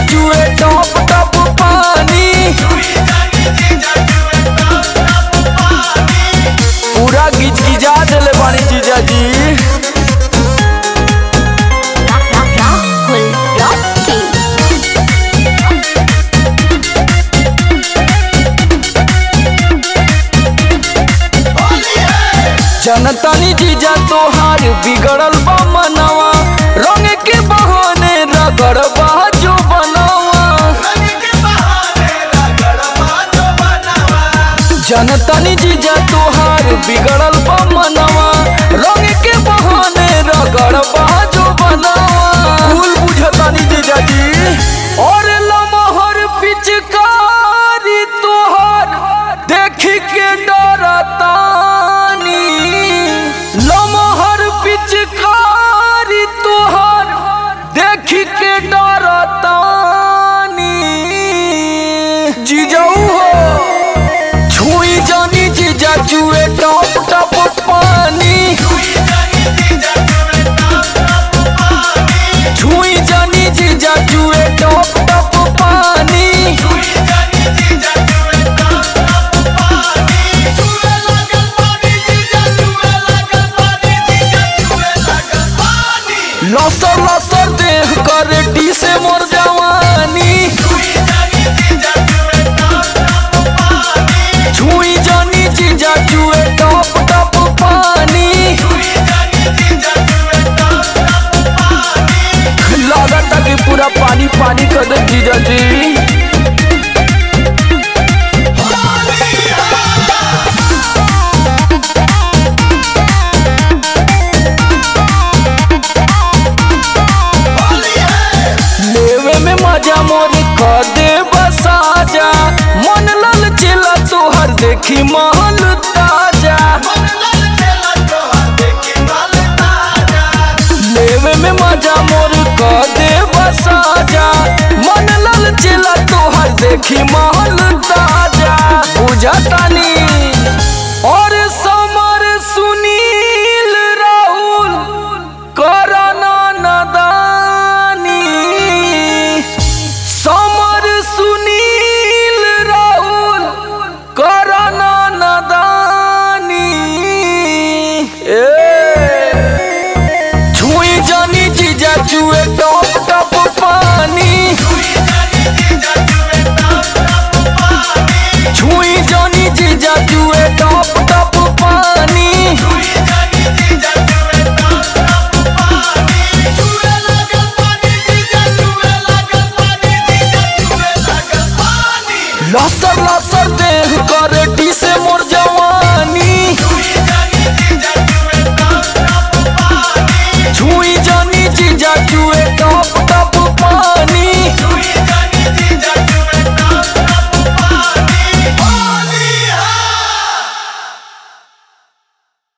चुए top top पानी पूरा गिज गिजा देले बानी जीजा जी Rahul Rocky. जनतानी जीजा तोहार बिगड़ल बा मनवा रंग के बहाने रगड़ बा जो बनावा जनतानी जीजा तोहार बिगड़ल बा मनवा रंग के बहाने रगड़ बा जो बनावा भूल बुझतानी जीजा जी और लमहर पिचकारी तोहार देख के डरतानी लमहर पिचकारी तोहार देख के डरतानी जीजाऊ हो छुई जानी जीजा चुए टॉप टॉप पानी छुई जानी जीजा चुए टॉप टॉप पानी लसर लसर देह कर डी से मोर जवानी छुई जानी जीजा चुए टॉप टॉप पानी लागत कि पूरा पानी पानी कर दे जीजा जी लेवे में मजा मोर कर दे बसाजा मन लल चिला तोहर देखी माल ताजा लेवे में मजा मोर कर दे बसाजा मन लल चिला तोहर देखी माल ताजा बुझतानी और समर सुनील राहुल करना नदानी समर सुनील राहुल करना नदानी ए छुई जानी जीजा चुए टॉप टॉप पानी छुई जानी जीजा चुए टॉप टॉप पानी लसर लसर देह कर